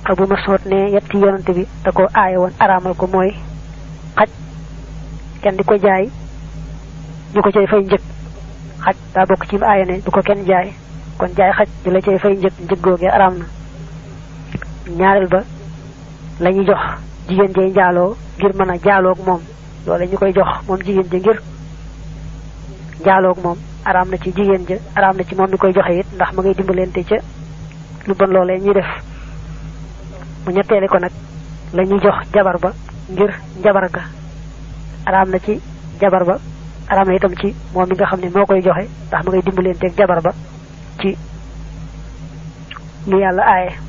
abu masud ne yetti yonante bi da ko aaye woon araamal ko mooy xaj kenn di ko jaay ñu ko cay fay njëg xaj daa bokk ci aaye ne du ko kenn jaay kon jaay xaj di la cay fay njëg njëg googee araam na ñaareel ba la ñuy jox jigéen jay njaaloo ngir mën a jaaloog moom loole ñu koy jox moom jigéen ja ngir jaaloog moom araam na ci jigéen ja araam na ci moom mi koy joxe it ndax ma ngay dimbalante ca lu bon loolee ñuy def mu ñetteeli ko nag la ñuy jox jabar ba ngir jabar ga araam na ci jabar ba araam na itam ci moom mi nga xam ne moo koy joxe ndax ma ngay dimbalanteeg jabar ba ci lu yàlla aaye